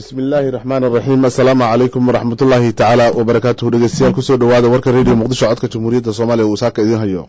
bismi illaahi raxmaan raxiim assalaamu calaykum waraxmatullaahi tacaala wabarakaatuhu dhegeystayaal kusoo dhawaada warka radio muqdisho codka jamhuuriyadda soomaaliya uu saaka idiin hayo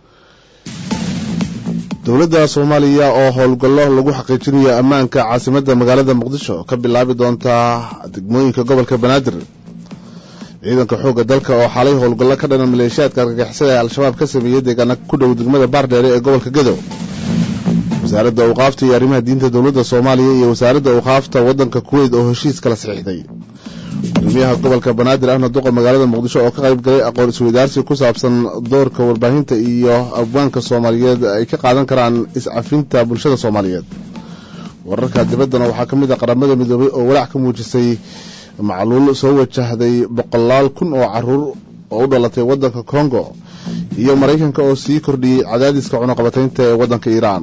dowladda soomaaliya oo howlgallo lagu xaqiijinayo ammaanka caasimadda magaalada muqdisho ka bilaabi doontaa degmooyinka gobolka banaadir ciidanka xoogga dalka oo xalay howlgallo ka dhanan maleeshiyaadka argagixisada ee al-shabaab ka sameeyey deegaana ku dhow degmada baardheere ee gobolka gadow wasaaradda awqaafta iyo arrimaha diinta dowladda soomaaliya iyo wasaaradda awqaafta waddanka kuweyt oo heshiis kala saxiixday gudoomiyaha gobolka banaadir ahna duqa magaalada muqdisho oo ka qayb galay aqoon isweydaarsi ku saabsan doorka warbaahinta iyo abwaanka soomaaliyeed ay ka qaadan karaan iscafinta bulshada soomaaliyeed wararka dibaddana waxaa ka mid ah qaramada midoobay oo walaac ka muujisay macluul soo wajahday boqolaal kun oo caruur oo u dhalatay waddanka kongo iyo maraykanka oo sii kordhiyey cadaadiska cunaqabataynta ee waddanka iiraan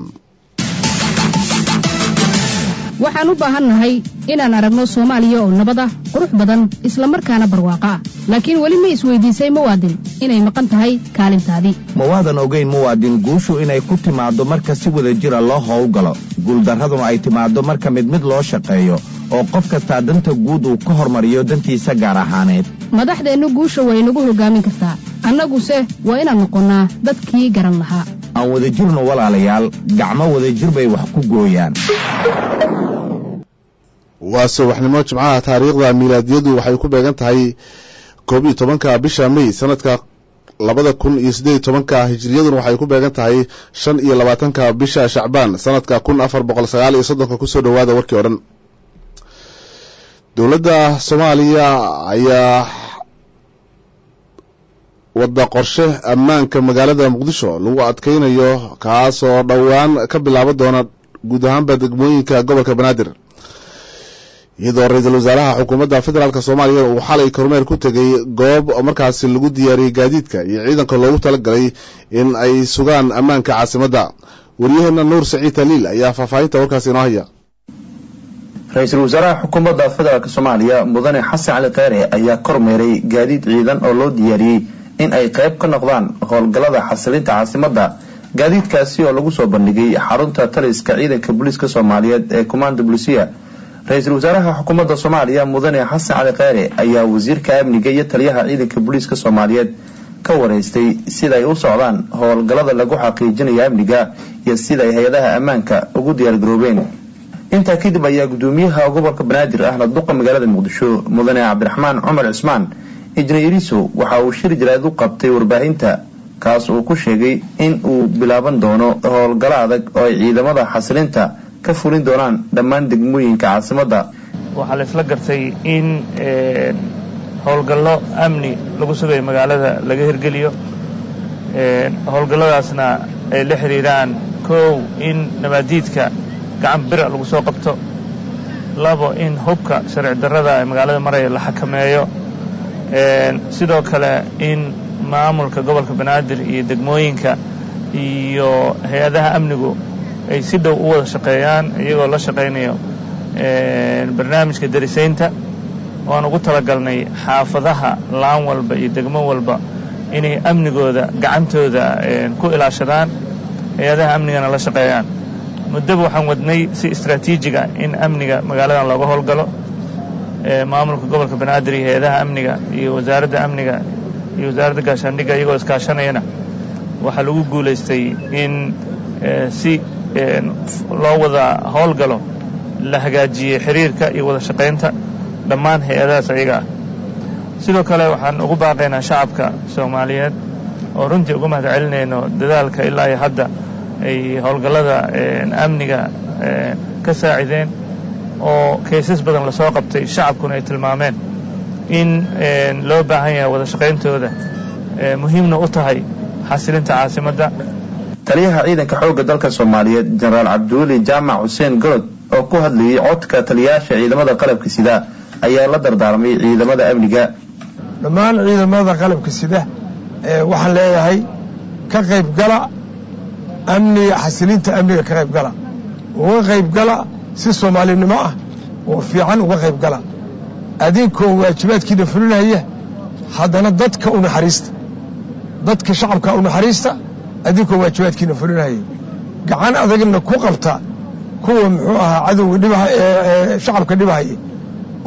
waxaan u baahannahay inaan aragno soomaaliya oo nabad ah qurux badan isla markaana barwaaqo ah laakiin weli ma isweydiisay muwaadin inay maqan tahay kaalintaadii mawaadan ogeyn muwaadin guushu inay ku timaaddo marka si wada jira loo howlgalo guuldarraduna ay timaaddo marka mid mid loo shaqeeyo oo qof kastaa danta guud uu ka hormariyo dantiisa gaar ahaaneed madaxdeennu guusha way nagu hoggaamin kartaa annaguse waa inaan noqonnaa dadkii garan lahaa aan wadajirno walaalayaal gacmo wadajir bay wax ku gooyaan waa subaxnimo jimcaha taariikhda miilaadiyadu waxay ku beegan tahay koob iyo tobanka bisha may sanadka labada kun iyo siddeed iyo tobanka hijiriyaduna waxay ku beegan tahay shan iyo labaatanka bisha shacbaan sanadka kun afar boqol sagaal iyo soddonka kusoo dhowaada warkii o dhan dowladda soomaaliya ayaa wadda qorshe ammaanka magaalada muqdisho lagu adkaynayo kaasoo dhowaan ka bilaaba doona guud ahaanba degmooyinka gobolka banaadir iyadoo ra-iisul wasaaraha xukuumadda federaalk soomaaliya uu xalay kormeer ku tegay goob markaasi lagu diyaariyey gaadiidka iyo ciidanka loogu talagalay in ay sugaan ammaanka caasimadda waryaheena nuur saciid taliil ayaa faahfaahinta warkaasi inoo haya ra-iisul wasaaraha xukuumadda federaalk soomaaliya mudane xasan cali kheyre ayaa kormeeray gaadiid ciidan oo loo diyaariyey in ay qayb ka noqdaan howlgallada xasilinta caasimadda gaadiidkaasi oo lagu soo bandhigay xarunta taliska ciidanka booliiska soomaaliyeed ee commanda bulisiya ra-iisul wasaaraha xukuumadda soomaaliya mudane xasan cali kheyre ayaa wasiirka amniga iyo taliyaha ciidanka booliiska soomaaliyeed ka wareystay sidaay u socdaan howlgallada lagu xaqiijinayo amniga iyo sidaay hay-adaha ammaanka ugu diyaargaroobeen intaa kadib ayaa gudoomiyaha gobolka banaadir ahna duqa magaalada muqdisho mudane cabdiraxmaan cumar cismaan injineeriso waxa uu shir jaraad u qabtay warbaahinta kaas uu ku sheegay in uu bilaaban doono howlgallo adag oo ay ciidamada xasilinta ka fulin doonaan dhammaan degmooyinka caasimadda waxaa la isla gartay in howlgallo amni lagu sugayo magaalada laga hirgeliyo howlgalladaasna ay la xidhiiraan kow in nabaadiidka gacan bira lagu soo qabto labo in hubka sharci darrada ee magaalada maraya la xakameeyo sidoo kale in maamulka gobolka banaadir iyo degmooyinka iyo hay-adaha amnigu ay si dhow u wada shaqeeyaan iyagoo la shaqaynayo barnaamijka darisaynta waan ugu talagalnay xaafadaha laan walba iyo degmo walba inay amnigooda gacantooda ku ilaashadaan hay-adaha amnigana la shaqeeyaan muddaba waxaan wadnay si istraatiijiga in amniga magaaladan looga howlgalo maamulka gobolka banaadir iyo hay-adaha amniga iyo wasaaradda amniga iyo wasaaradda gaashaandhigga iyagoo iskaashanayana waxaa lagu guulaystay in si loo wada howlgalo la hagaajiyey xiriirka iyo wada shaqaynta dhammaan hay-adahaas ayaga ah sidoo kale waxaan ugu baaqaynaa shacabka soomaaliyeed oo runtii uga mahad celinayno dadaalka ilaa iyo hadda ay howlgallada amniga ka saacideen oo kaysas badan lasoo qabtay shacabkuna ay tilmaameen in loo baahan yahay wada shaqayntooda muhiimna u tahay xasilinta caasimadda taliyaha ciidanka xoogga dalka soomaaliyeed jenaraal cabdiweli jaamac xuseen gorod oo ku hadlayay codka taliyayaasha ciidamada qalabka sida ayaa la dardaarmay ciidamada amniga dhammaan ciidamada qalabka sida waxaan leeyahay ka qaybgala amniga xasilinta amniga ka qaybgala uga qaybgala si soomaalinimo ah oo fiican uga qaybgala adinkoo waajibaadkiina fulinaya haddana dadka u naxariista dadka shacabka u naxariista adinkoo waajibaadkiina fulinaya gacan adagna ku qabta kuwa muxuu ahaa cadowga dhibaha ee shacabka dhibahaya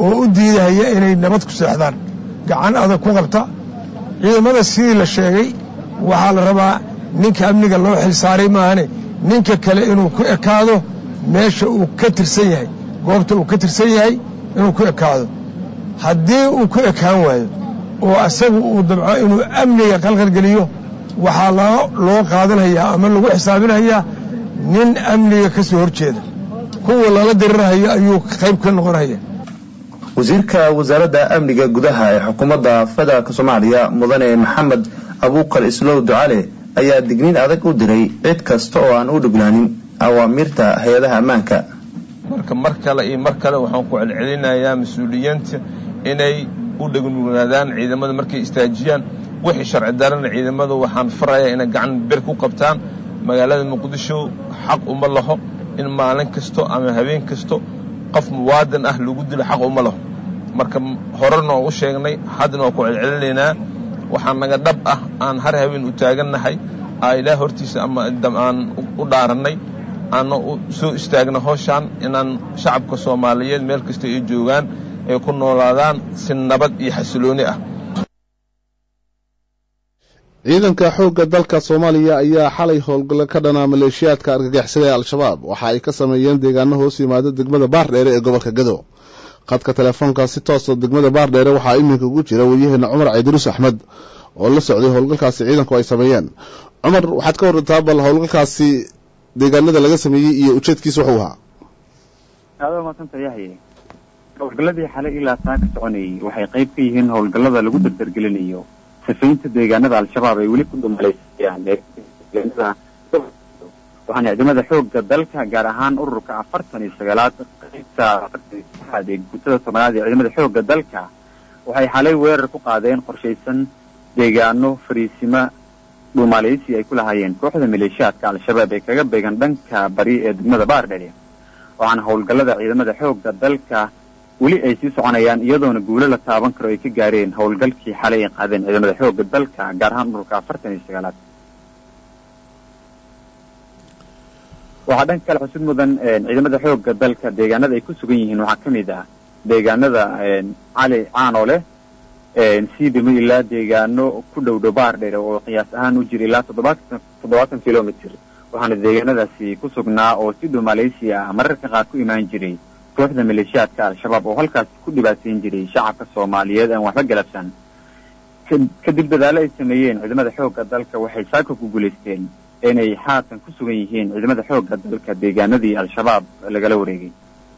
oo u diidahaya inay nabad ku seexdaan gacan adag ku qabta ciidamada sidii la sheegay waxaa la rabaa ninka amniga loo xilsaaray maahane ninka kale inuu ku ekaado meesha uu ka tirsan yahay goobta uu ka tirsan yahay inuu ku ekaado haddii uu ku ekaan waayo oo asagu uu dabco inuu amniga qalqalgeliyo waxaa loo qaadanhayaa ama lagu xisaabinhayaa nin amniga ka soo hor jeeda kuwa lala dirirhayo ayuu qayb ka noqonaya wasiirka wasaaradda amniga gudaha ee xukuumadda federaalk soomaaliya mudane maxamed abuukar islow ducale ayaa digniin adag u diray cid kasta oo aan u dhuglaanin awaamiirta hay-adaha ammaanka marka mar kale iyo mar kale waxaan ku celcelinayaa mas-uuliyiinta inay u dhegnugaadaan ciidamada markay istaajiyaan wixii sharci darana ciidamada waxaan farayaa inay gacan bir ku qabtaan magaalada muqdisho xaq uma laho in maalin kasto ama habeen kasto qof muwaadin ah lagu dilo xaq uma laho marka horena oo u sheegnay haddana waa ku celcelinaynaa waxaa naga dhab ah aan har habeen u taagannahay aa ilaah hortiisa ama aan u dhaarannay aana soo istaagna howshaan inaan shacabka soomaaliyeed meel kasta ay joogaan ay ku noolaadaan si nabad iyo xasilooni ah ciidanka xoogga dalka soomaaliya ayaa xalay howlgallo ka dhanaa maleeshiyaadka argagixisada ee al-shabaab waxa ay ka sameeyeen deegaano hoos yimaada degmada baardheere ee gobolka gado khadka telefoonka si toosa degmada baardheere waxaa iminka ugu jira waryaheena cumar caydiruus axmed oo la socday howlgalkaasi ciidanku ay sameeyeen cumar waxaad ka warantaa bal howlgalkaasi deegaanada laga sameeyey iyo ujeedkiisa wuxuu ahaa aada maasanta yahye howlgalladii xalay ilaa taa ka soconayay waxay qayb ka yihiin howlgallada lagu dardargelinayo sifaynta deegaanada al-shabaab ay weli ku dumaleysayaan waxaana ciidamada xoogga dalka gaar ahaan ururka afartan iyo sagaalaad qaybta afartanaad ee guutada tobanaad ee ciidamada xoogga dalka waxay xalay weerar ku qaadeen qorshaysan deegaano fariisimo dhuumaaleysi ay ku lahaayeen kooxda maleeshiyaadka al-shabaab ee kaga beegan dhanka bari ee degmada baardheri waxaana howlgallada ciidamada xoogga dalka weli ay sii soconayaan iyadoona guulo la taaban karo ay ka gaareen howlgalkii xalay ay qaadeen ciidamada xoogga dalka gaar ahaan ururka afartan iyo sagaalaad waxaa dhanka kale xusud mudan ciidamada xoogga dalka deegaanada ay ku sugan yihiin waxaa ka mid ah deegaanada cali caanole siidimo ilaa deegaano ku dhow dhow baardheer oo qiyaas ahaan u jira ilaa toddobaatan toddobaatan kilomitr waxaana deegaanadaasi ku sugnaa oo si dhow malaysia ah mararka qaar ku imaan jiray kooxda maleeshiyaadka al-shabaab oo halkaasi ku dhibaateyn jiray shacabka soomaaliyeed aan waxba galabsan kadib dadaalo ay sameeyeen ciidamada xoogga dalka waxay saaka ku guulaysteen inay haatan ku sugan yihiin ciidamada xoogga dalka deegaanadii al-shabaab lagala wareegay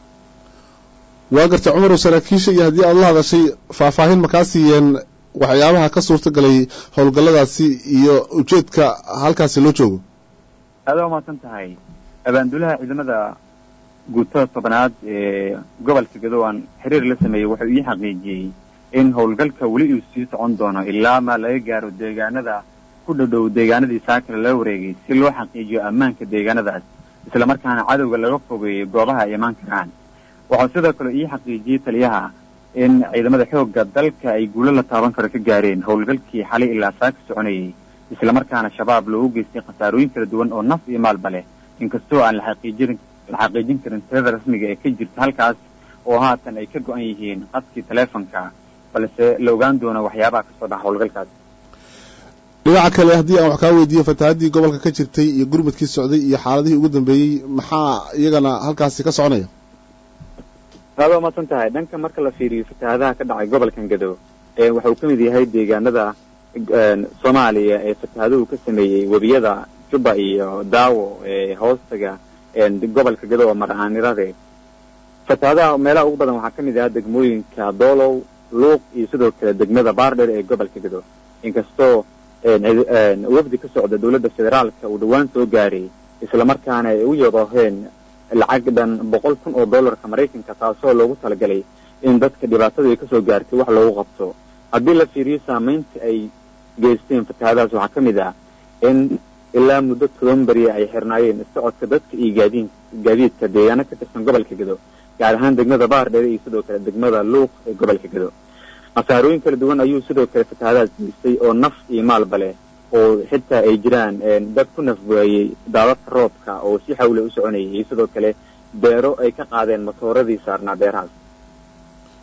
waa garta cumarow saraakiisha iyo haddii aad la hadashay faahfaahin ma kaa siiyeen waxyaabaha ka suurta galay howlgalladaasi iyo ujeedka halkaasi loo joogo aada umaasan tahay abaandulaha ciidamada guutada tobanaad ee gobolka gado aan xiriir la sameeyey wuxuu ii xaqiijiyey in howlgalka weli uu sii socon doono ilaa ma laga gaaro deegaanada ku dhadhow deegaanadii saakale lala wareegay si loo xaqiijiyo ammaanka deegaanadaas islamarkaana cadowga laga fogeeyo goobaha ay imaan karaan waxaa sidoo kale ii xaqiijiyey taliyaha in ciidamada xoogga dalka ay guulo la taaban karo ka gaareen howlgalkii xalay ilaa saaka soconayay islamarkaana shabaab loogu geystay khasaarooyin kala duwan oo naf iyo maalba leh inkastoo aan la xaqiijin la xaqiijin karin tirada rasmiga ee ka jirta halkaas oo haatan ay ka go-an yihiin qadkii taleefonka balse la ogaan doono waxyaabaha kasoo dhaca howlgalkaas dhinaca kale haddii aan wax kaa weydiiyo fatahaddii gobolka ka jirtay iyo gurmadkii socday iyo xaaladihii ugu dambeeyey maxaa iyagana halkaasi ka soconaya aada umaasan tahay dhanka marka la fiiriyo fatahaadaha ka dhacay gobolkan gado waxa uu ka mid yahay deegaanada soomaaliya ee fatahaduhu ka sameeyey webiyada juba iyo daawo ee hoostaga gobolka gado oo mar-aanirade fatahaadaha meelaha ugu badan waxaa ka mid ah degmooyinka doolow luuq iyo sidoo kale degmada baardheer ee gobolka gado inkastoo wafdi ka socda dowladda federaalka uu dhowaan soo gaaray islamarkaana ay u yadooheen lacag dhan boqol kun oo dollarka maraykanka taasoo loogu talagalay in dadka dhibaatadu ay kasoo gaartay wax loogu qabto haddii la fiiriyo saameynta ay geysteen fatahaadahaas waxaa ka mid ah in ilaa muddo toban beriya ay xirnaayeen socodka dadka iyo gaadiin gaadiidka deegaano ka tirsan gobolka gado gaar ahaan degmada baardheere iyo sidoo kale degmada luuq ee gobolka gado khasaarooyin kala duwan ayuu sidoo kale fatahaadahaas geystay oo naf iyo maalba leh oo xitaa ay jiraan dad ku nafwaayey daadadka roobka oo si xawle u soconayay iyo sidoo kale beero ay ka qaadeen matooradii saarnaa beerahaas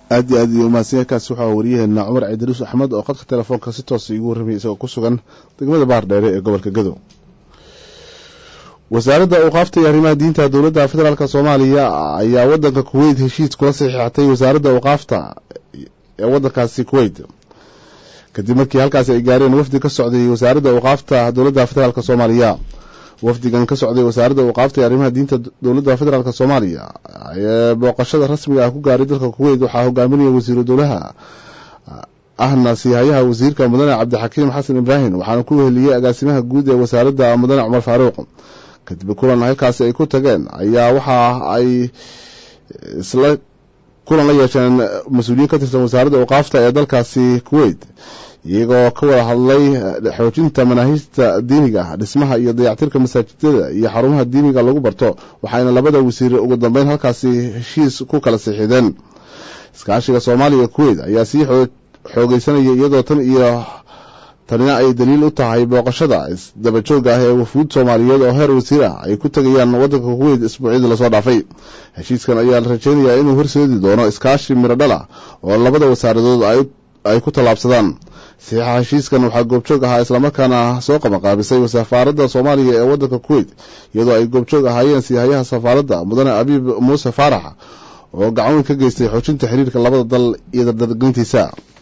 aad iyo aad iyo umahadsanya kaasi waxaa wariyaheena cumar ciidariis axmed oo qadka telefoonka si toosa iigu warramaya isagoo ku sugan degmada baardheere ee gobolka gadow wasaaradda awqaafta iyo arrimaha diinta dowladda federaalk soomaaliya ayaa wadanka kuweyt heshiis kula saxiixatay wasaaradda awqaafta ee wadankaasi kuweyt kadib markii halkaasi ay gaareen wafdi ka socday wasaaradda awqaafta dowladda federaalk soomaaliya wafdigan ka socday wasaaradda awqaafta iyo arrimaha diinta dowladda federaalk soomaaliya ee booqashada rasmiga ah ku gaaray dalka kuweyt waxaa hogaaminaya wasiiru dowlaha ahna siihayaha wasiirka mudane cabdixakiim xasan ibraahim waxaana ku weheliyey agaasimaha guud ee wasaaradda mudane cumar faaruuq kadib kulan halkaasi ay ku tageen ayaa waxa ay isla kulan la yeesheen mas-uuliyiin ka tirsan wasaaradda awqaafta ee dalkaasi kuweyt iyagoo ka wada hadlay xoojinta manaahijta diiniga ah dhismaha iyo dayactirka masaajidada iyo xarumaha diiniga lagu barto waxayna labada wasiir ugu dambeyn halkaasi heshiis ku kala siixideen iskaashiga soomaaliya iyo kuweyt ayaa sii xoogeysanaya iyadoo tan iyo tanina ay daliil u tahay booqashada isdabajooga ah ee wafuud soomaaliyeed oo heer wasiir ah ay ku tegayaan wadanka kuweyt isbuucyadii lasoo dhaafay heshiiskan ayaa la rajeynayaa inuu horseedi doono iskaashi mirodhala oo labada wasaaradood ay ku tallaabsadaan saxiixa heshiiskan waxaa goobjoog ahaa islamarkaana soo qabanqaabisay safaaradda soomaaliya ee wadanka kuweyt iyadoo ay goobjoog ahaayeen siihayaha safaaradda mudane abiib muuse faarax oo gacan ka geystay xoojinta xiriirka labada dal iyo dardargelintiisa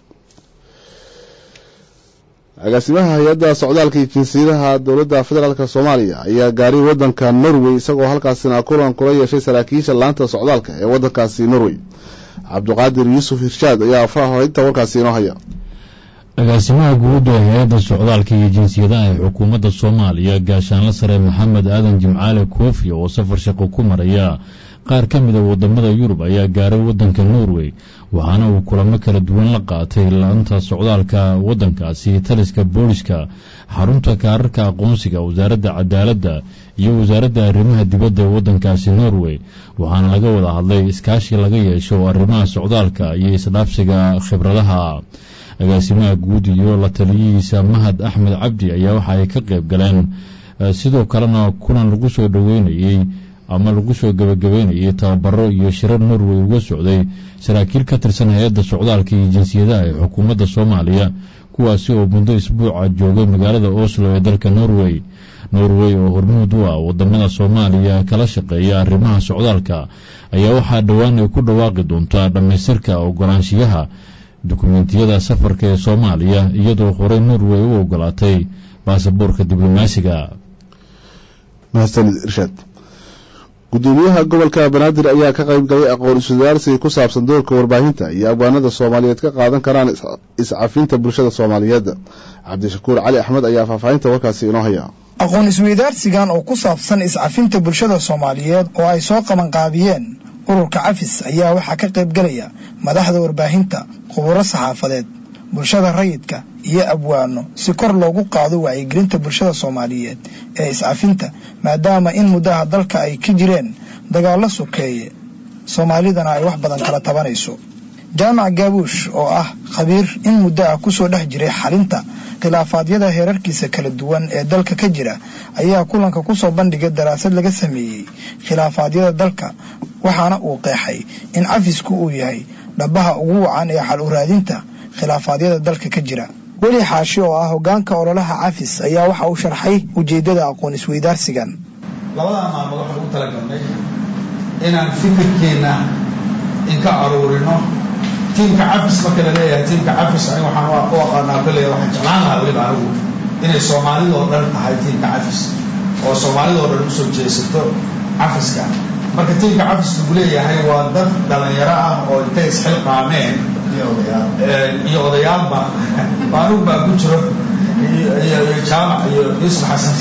agaasimaha hay-adda socdaalka iyo jinsiyadaha dowladda federaalk soomaaliya ayaa gaaray wadanka norway isagoo halkaasina kulan kula yeeshay saraakiisha laanta socdaalka ee wadankaasi norway cabdiqaadir yuusuf hirshaad ayaa faahfaahinta warkaasi inoo haya agaasimaha guud ee hay-adda socdaalka iyo jinsiyadaha ee xukuumadda soomaaliya gaashaanle sare maxamed aadan jimcaale koofi oo safar shaqo ku maraya qaar ka mida wadamada yurub ayaa gaaray wadanka norway waxaana uu kulamo kala duwan la qaatay laanta socdaalka wadankaasi taliska booliska xarunta kaararka aqoonsiga wasaaradda cadaaladda iyo wasaaradda arrimaha dibadda ee wadankaasi norway waxaana laga wada hadlay iskaashi laga yeesho arrimaha socdaalka iyo isdhaafsiga khibradaha agaasimaha guud iyo la taliyihiisa mahad axmed cabdi ayaa waxa ay ka qayb galeen sidoo kalena kulan lagu soo dhoweynayey ama lagu soo gebagabeynayay tababaro iyo shirar norway uga socday saraakiil ka tirsan hay-adda socdaalka iyo jinsiyadaha ee xukuumadda soomaaliya kuwaasi oo muddo isbuuca joogay magaalada oslo ee dalka norway norway oo hormuud u ah wadamada soomaaliya kala shaqeeya arrimaha socdaalka ayaa waxaa dhowaan ay ku dhawaaqi doontaa dhammaystirka ogolaanshiyaha dukumentiyada safarka ee soomaaliya iyadoo horey norway u ogolaatay baasaboorka diblomaasiga gudoomiyaha gobolka banaadir ayaa ka qayb galay aqoon iswadaarsi ku saabsan doorka warbaahinta iyo abwaanada soomaaliyeed ka qaadan karaan iscafinta bulshada soomaaliyeed cabdishakuur cali axmed ayaa faahfaahinta warkaasi inoo haya aqoon isweydaarsigan oo ku saabsan iscafinta bulshada soomaaliyeed oo ay soo qabanqaabiyeen ururka cafis ayaa waxaa ka qayb galaya madaxda warbaahinta khuburo saxaafadeed bulshada rayidka iyo abwaano si kor loogu qaado wacyigelinta bulshada soomaaliyeed ee iscafinta maadaama in muddaha dalka ay ka jireen dagaallo sokeeye soomaalidana ay wax badan kala tabanayso jaamac gaabuush oo ah khabiir in muddo ah kusoo dhex jiray xalinta khilaafaadyada heerarkiisa kala duwan ee dalka ka jira ayaa kulanka kusoo bandhigay daraasad laga sameeyey khilaafaadyada dalka waxaana uu qeexay in cafisku uu yahay dhabaha ugu wacan ee xal u raadinta khilaafaadyada dalka ka jira weli xaashi oo ah hogaanka ololaha cafis ayaa waxa uu sharxay ujeeddada aqoon isweydaarsigan labadaa maalmood waxaan u talagalnay inaan fikirkeenna inka aruurino tiimka cafis marka la leeyahay tiimka cafis aniga waxaan u aqaanaa kolley waxaan jeclaan lahaa weliba anigu inay soomaalidoo dhan tahay tiimka cafis oo soomaalidoo dhan usoo jeesato cafiska marka tiimka cafis lagu leeyahay waa dad dhalinyaro ah oo intay isxilqaameen iyo odayaalba anugu baa ku jiro iyo jaamac iyo yuusuf xasan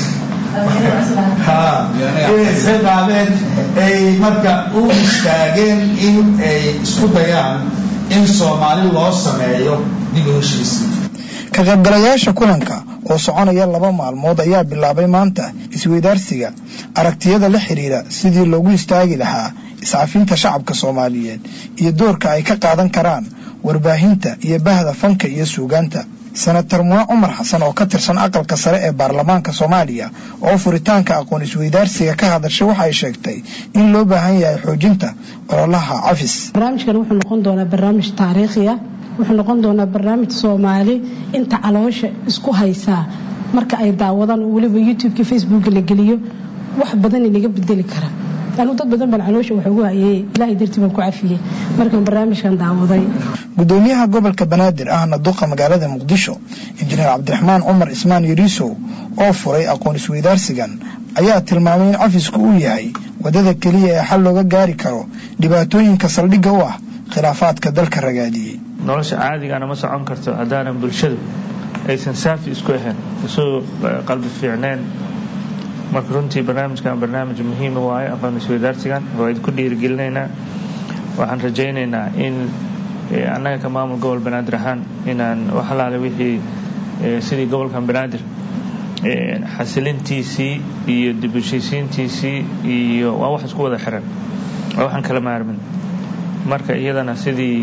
inay isxilqaameen ay marka u istaageen in ay isku dayaan in soomaali loo sameeyo dib u heshiis ka qaybgalayaasha kulanka oo soconaya laba maalmood ayaa bilaabay maanta isweydaarsiga aragtiyada la xidhiira sidii loogu istaagi lahaa iscafinta shacabka soomaaliyeed iyo doorka ay ka qaadan karaan warbaahinta iyo bahda fanka iyo suugaanta senator mune cumar xasan oo ka tirsan aqalka sare ee baarlamaanka soomaaliya oo furitaanka aqoon isweydaarsiga ka hadashay waxa ay sheegtay in loo baahan yahay xoojinta ololaha cafis barnaamijkan wuxuu noqon doonaa barnaamij taariikhi ah wuxuu noqon doonaa barnaamij soomaali inta caloosha isku haysaa marka ay daawadaan oo weliba youtubeka facebooka la geliyo wax badan inaga bedeli kara anu dad badan baan caloosha wax ugu hayay ilaahay dartii baan ku cafiyey markaan barnaamijkan daawaday gudoomiyaha gobolka banaadir ahna duqa magaalada muqdisho injineer cabdiraxmaan cumar ismaan yariisow oo furay aqoon isweydaarsigan ayaa tilmaamay in cafisku uu yahay wadada keliya ee xal looga gaari karo dhibaatooyinka saldhigga u ah khilaafaadka dalka ragaadiyey nolosha caadigana ma socon karto haddaanan bulshadu aysan saafi isku ahayn isu qalbi fiicneen marka runtii barnaamijkan barnaamij muhiima waaye aqoon isweydaarsigan waa idinku dhiirigelinaynaa waxaan rajaynaynaa in annaga ka maamul gobol banaadir ahaan inaan wax alaale wixii sidii gobolkan banaadir xasilintiisii iyo dib heshiisiintiisii iyo waa wax isku wada xiran waa waxaan kala maarmin marka iyadana sidii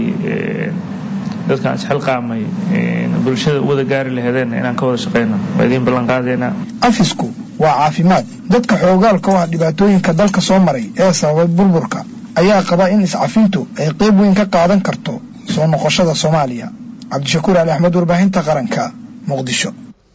dadkaan isxilqaamay bulshada u wada gaari laheedeen inaan ka wada shaqayno waa idiin ballan qaadaynaa cafisku waa caafimaad dadka xoogaalka u ah dhibaatooyinka dalka soo maray ee sababay burburka ayaa qaba in iscafintu ay qayb weyn ka qaadan karto soo noqoshada soomaaliya cabdishakuur ali axmed warbaahinta qaranka muqdisho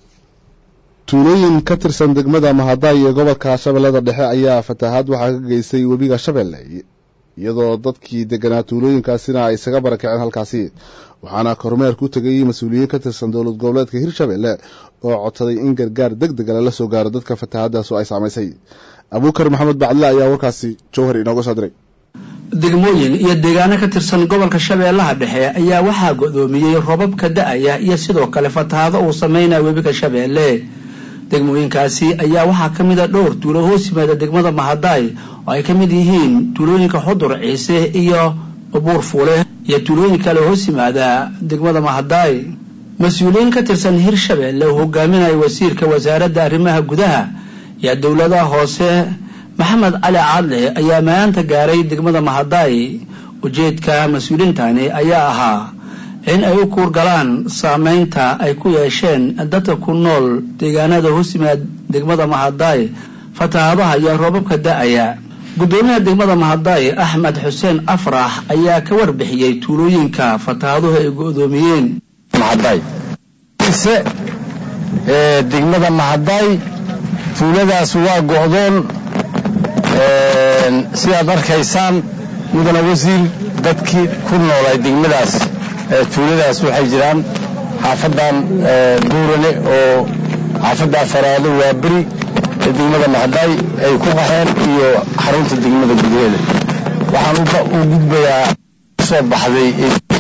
tuulooyin ka tirsan degmada mahaday ee gobolka shabeellada dhexe ayaa fatahaad waxaa ka geystay webiga shabeelle iyadoo dadkii deganaa tuulooyinkaasina ay isaga barakaceen halkaasi waxaana kormeer ku tegay mas-uuliyiin ka tirsan dowlad goboleedka hirshabelle oo codsaday in gargaar deg dega lala soo gaaro dadka fatahaadaas oo ay saamaysay abuukar maxamed bacdile ayaa warkaasi jowhar inooga soo diray degmooyin iyo deegaano ka tirsan gobolka shabeellaha dhexe ayaa waxaa godoomiyey robabka da-aya iyo sidoo kale fatahaado uu sameynaya webiga shabeelle degmooyinkaasi ayaa waxaa ka mid a dhowr tuulo hoos yimaada degmada mahadaay oo ay ka mid yihiin tuulooyinka xudur ciise iyo buur fuule iyo tuulooyin kale hoos yimaada degmada mahadaay mas-uuliyiin ka tirsan hirshabelle uu hogaaminaya wasiirka wasaaradda arrimaha gudaha iyo dowladaha hoose maxamed cali caadle ayaa maanta gaaray degmada mahadaay ujeedka mas-uuliyiintani ayaa ahaa in ay u kuurgalaan saameynta ay ku yeesheen dadka ku nool deegaanada hoos yimaad degmada mahadaay fatahaadaha iyo roobabka da-aya guddoomiyaha degmada mahadaay axmed xuseen afrax ayaa ka warbixiyey tuulooyinka fatahaaduhu ay go-doomiyeen degmada mahadaay tuuladaas waa go-doon sidaad arkaysaan mudana wasiir dadkii ku noolay degmadaas tuuladaas waxay jiraan xaafadan buurane oo xaafadda faraado waa beri ee degmada mahadaay ay ku qaxeen iyo xarunta degmada gudaheeda waxaan u gudbayaa soo baxday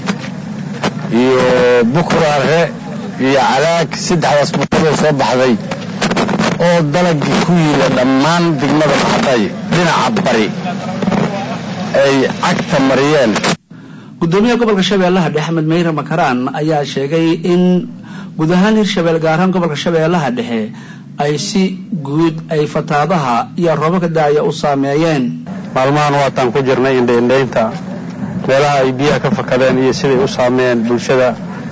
iyo bukraare iyo calaag saddexdaas bukuroo soo baxday oo dalagii ku yiila dhammaan degmada mahadaay dhinaca bari ay cagta mariyeen gudoomiyaha gobolka shabeellaha dhexe axmed meyre makaraan ayaa sheegay in guud ahaan hirshabelle gaar ahaan gobolka shabeellaha dhexe ay si guud ay fataadaha iyo roobabka daaya u saameeyeen maalmahan waataan ku jirnay indhaindhaynta meelaha ay biyaha ka fakadeen iyo siday u saameeyeen bulshada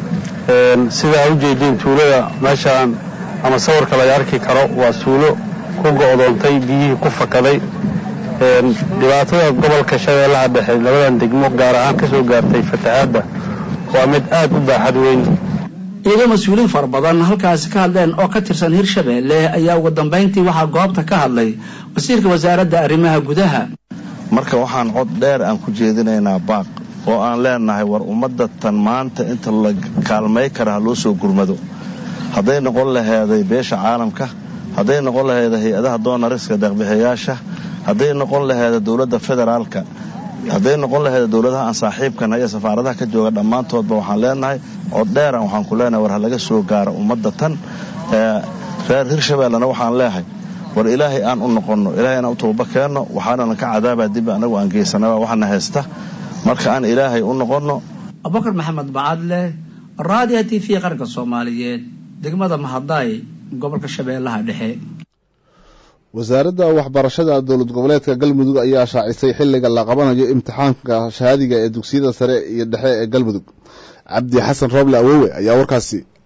sidaa u jeediin tuulada meeshaan ama sawirka laga arki karo waa tuulo ku go'doontay biyihii ku fakaday dhibaatada gobolka shabeellaha dhexe labadan degmo gaar ahaan ka soo gaartay fatahaadda waa mid aad u baaxad weyn iyadoo mas-uuliin fara badan halkaasi ka hadleen oo ka tirsan hirshabelle ayaa ugu dambayntii waxaa goobta ka hadlay wasiirka wasaaradda arrimaha gudaha marka waxaan cod dheer aan ku jeedinaynaa baaq oo aan leenahay war ummadda tan maanta inta la kaalmay kara ha loo soo gurmado hadday noqon laheeday beesha caalamka hadday noqon laheeda hay-adaha doonariska deeqbixiyayaasha hadday noqon laheeda dowladda federaalka hadday noqon laheeda dowladaha aan saaxiibkana iyo safaaradaha ka jooga dhammaantoodba waxaan leenahay cod dheeran waxaan ku leenahay war ha laga soo gaaro ummadda tan reer hirshabellena waxaan leehay war ilaahay aan u noqonno ilaahay aan u tooba keenno waxaanana ka cadaabaa dib anagu aan geysanaba waxana haysta marka aan ilaahay u noqonno abubakar maxamed bacadle raadiya t v qaranka soomaaliyeed degmada mahadaay gobolka shabeellaha dhexe wasaaradda waxbarashada dowlad goboleedka galmudug ayaa shaacisay xilliga la qabanayo imtixaanka shahaadiga ee dugsiyada sare iyo dhexe ee galmudug cabdi xasan rooble awowe ayaa warkaasi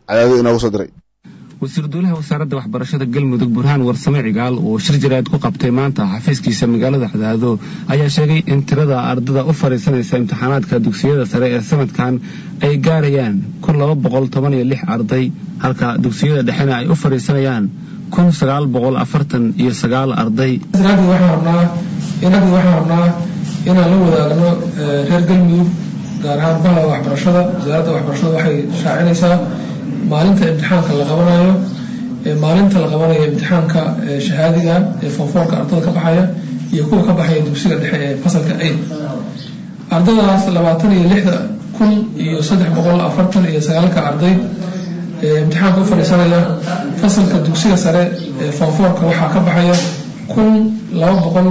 cadaado inoogu soo diray wasiir dowlaha wasaaradda waxbarashada galmudug burhaan warsame cigaal oo shir jaraad ku qabtay maanta xafiiskiisa magaalada cadaado ayaa sheegay in tirada ardada u fadhiisanaysa imtixaanaadka dugsiyada sare ee sanadkan ay gaarayaan kun laba boqol toban iyo lix arday halka dugsiyada dhexena ay u fadhiisanayaan kun sagaal boqol afartan iyo sagaal arday inagu waxaan rabnaa inaan la wadaagno reer galmudug gaar ahaan baha waxbarashada wasaaradda waxbarashada waxay shaacinaysaa maalinta imtixaanka la qabanayo maalinta la qabanayo imtixaanka shahaadiga ee foonfoorka ardada ka baxaya iyo kuwa ka baxaya dugsiga dhexe ee fasalka aid ardadaas labaatan iyo lixda kun iyo saddex boqol afartan iyo sagaalka arday imtixaanka u fadhiisanaya fasalka dugsiga sare ee foonfoorka waxaa ka baxaya kun laba boqol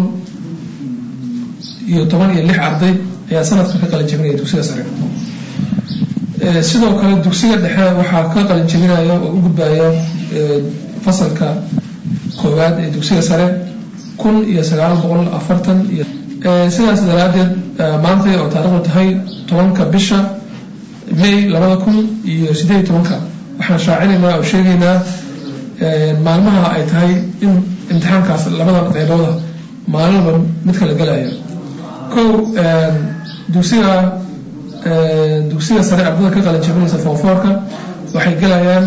iyo toban iyo lix arday ayaa sanadka ka qalin jebinaya dugsiga sare sidoo kale dugsiga dhexe waxaa ka qalin jebinaya oo u gudbaya fasalka koowaad ee dugsiga sare kun iyo sagaal boqol afartan iyo sidaas daraadeed maanta oo taarikhdu tahay tobanka bisha may labada kun iyo sideed tobanka waxaan shaacinaynaa oo sheegaynaa maalmaha ay tahay in imtixaankaas labada qeybooda maalinba mid kala gelaya kow dugsiga dugsiga sare ardada ka qalin jabinaysa foonfoorka waxay gelayaan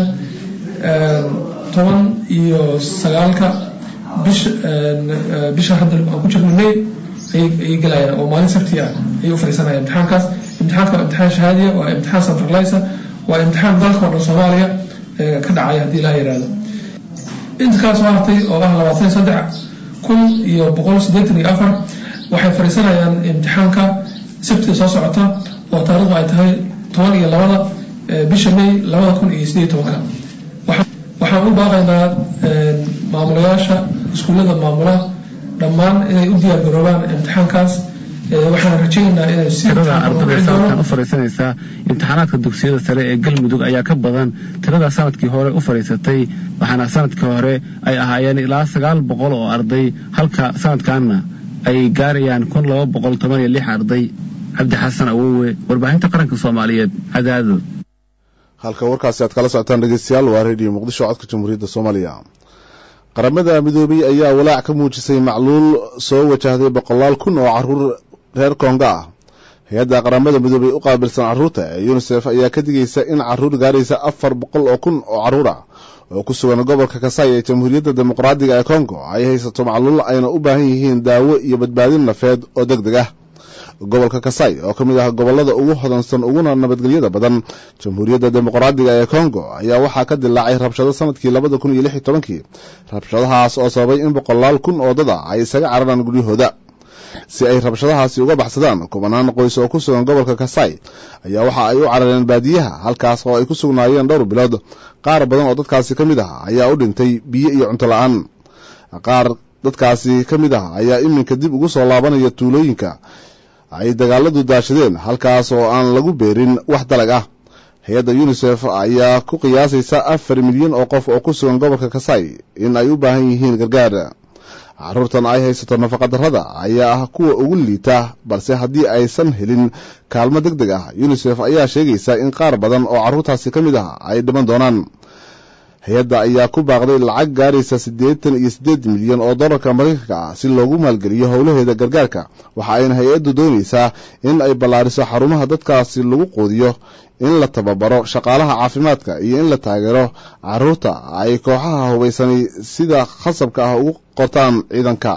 toban iyo sagaalka bisha bisha hadda aan ku jirno may ayay gelayaan oo maalin sabti ah ayay u fadhiisanayaan imtixaankaas imtixaanka waa imtixaan shahaadiya waa imtixaan centralizer waa imtixaan dalka oo dhan soomaaliya ka dhacaya haddii laa yidhaahdo inta kala soo hartay oo ah labaatan iyo saddex kun iyo boqol siddeetan iyo afar waxay fadhiisanayaan imtixaanka sabtida soo socota oo taarikhdu ay tahay toban iyo labada bisha may labada kun iyo sideed tobanka waxaan u baaqaynaa maamulayaasha iskuullada maamula dhammaan inay u diyaar garoobaan imtixaankaas waxaan rajaynaynaa inay tirada ardada sanadkan u fadhiisanaysa imtixaanaadka dugsiyada sare ee galmudug ayaa ka badan tirada sanadkii hore u fadhiisatay waxaana sanadkii hore ay ahaayeen ilaa sagaal boqol oo arday halka sanadkanna ay gaarayaan kun laba boqol toban iyo lix arday cabdi xasan awowe warbaahinta qaranka soomaaliyeed cadaado halka warkaasi aad kala socotaan dhegeystayaal waa redio muqdisho codka jamhuuriyadda soomaaliya qaramada midoobey ayaa walaac ka muujisay macluul soo wajahday boqolaal kun oo caruur reer konga ah hay-adda qaramada midoobey u qaabilsan carruurta ee yunisef ayaa ka digaysa in caruur gaaraysa afar boqol oo kun oo carruur ah oo ku sugan gobolka kasai ee jamhuuriyadda dimuqraadiga ee kongo ay haysato macluul ayna u baahan yihiin daawo iyo badbaadin nafeed oo deg deg ah gobolka kasai oo ka mid ah gobollada ugu hodansan uguna nabadgelyada badan jamhuuriyadda dimuqraadiga ee kongo ayaa waxaa ka dilaacay rabshado sanadkii labada kun iyo lix iyo tobankii rabshadahaas oo sababay in boqolaal kun oo dad ah ay isaga cararaan guryahooda si ay rabshadahaasi uga baxsadaan kubanaan qoys oo ku sugan gobolka kasai ayaa waxa ay u carareen baadiyaha halkaas oo ay ku sugnaayeen dhowr bilood qaar badan oo dadkaasi ka mid ah ayaa u dhintay biyo iyo cunto la-aan qaar dadkaasi ka mid ah ayaa iminka dib ugu soo laabanaya tuulooyinka ay dagaaladu daashadeen halkaas oo aan lagu beerin wax dalag ah hay-adda unisef ayaa ku qiyaasaysa afar milyan oo qof oo ku sugan gobolka kasai in ay u baahan yihiin gargaar caruurtan ay haysato nafaqadarrada ayaa ah kuwa ugu liita balse haddii aysan helin kaalmo deg deg ah unisef ayaa sheegaysa in qaar badan oo carruurtaasi ka mid ah ay dhiman doonaan hay-adda ayaa ku baaqday lacag gaaraysa siddeetan iyo siddeed milyan oo dollarka maraykanka ah si loogu maalgeliyo howlaheeda gargaarka waxa ayna hay-addu doonaysaa in ay ballaariso xarumaha dadkaasi lagu quudiyo in la tababaro shaqaalaha caafimaadka iyo in la taageero carruurta ay kooxaha hubaysanay sida khasabka ah ugu qortaan ciidanka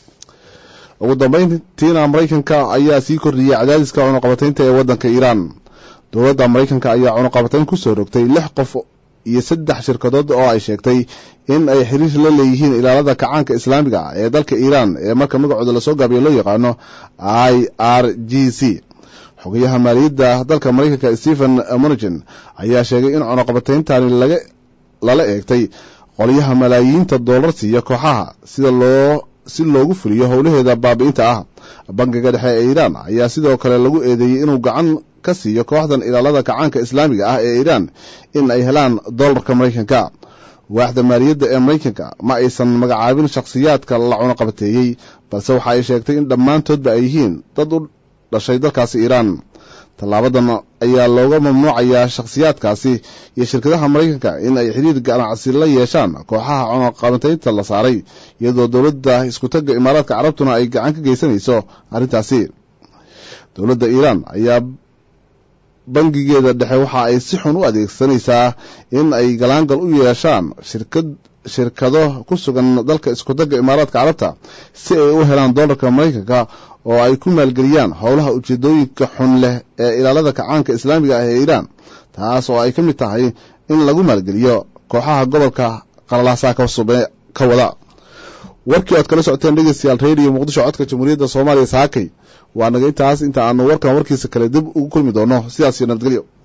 ugu dambayntiina maraykanka ayaa sii kordhiyey cadaadiska cunuqabataynta ee waddanka iiraan dowladda maraykanka ayaa cunuqabatayn ku soo rogtay lix qof iyo saddex shirkadood oo ay sheegtay in ay xiriir la leeyihiin ilaalada kacaanka islaamiga ah ee dalka iiraan ee marka magacooda lasoo gaabiyo loo yaqaano i r g c xogayaha maaliyadda dalka maraykanka stephen monogen ayaa sheegay in cunuqabatayntani lala eegtay qolyaha malaayiinta doolar siiya kooxaha sida loo si loogu fuliyo howlaheeda baabi'inta ah bankiga dhexe ee iiraan ayaa sidoo kale lagu eedeeyey inuu gacan ka siiyo kooxdan ilaalada kacaanka islaamiga ah ee iiraan in ay helaan dollarka maraykanka waaxda maaliyadda ee maraykanka ma aysan magacaabin shakhsiyaadka la cunuqabateeyey balse waxa ay sheegtay in dhammaantoodba ay yihiin dad u dhashay dalkaasi iiraan tallaabadan ayaa looga mamnuucayaa shakhsiyaadkaasi iyo shirkadaha maraykanka in ay xiriir ganacsi la yeeshaan kooxaha cunaqabateynta la saaray iyadoo dowladda iskutagga imaaraadka carabtuna ay gacan ka geysanayso arrintaasi dowladda iiraan ayaa bangigeeda dhexe waxa ay si xun u adeegsanaysaa in ay galaangal u yeeshaan shirkad shirkado ku sugan dalka iskutagga imaaraadka carabta si ay u helaan doolarka maraykanka oo ay ku maalgeliyaan howlaha ujeedooyinka xun leh ee ilaalada kacaanka islaamiga ah ee iiraan taas oo ay ka mid tahay in lagu maalgeliyo kooxaha gobolka qalalaasaa ka wada warkii oad kala socoteen dhegeystayaal redio muqdisho codka jamhuuriyadda soomaaliya saakay waa naga intaas inta aanu warkan warkiisa kale dib ugu kulmi doono sidaas iyo nabadgelyo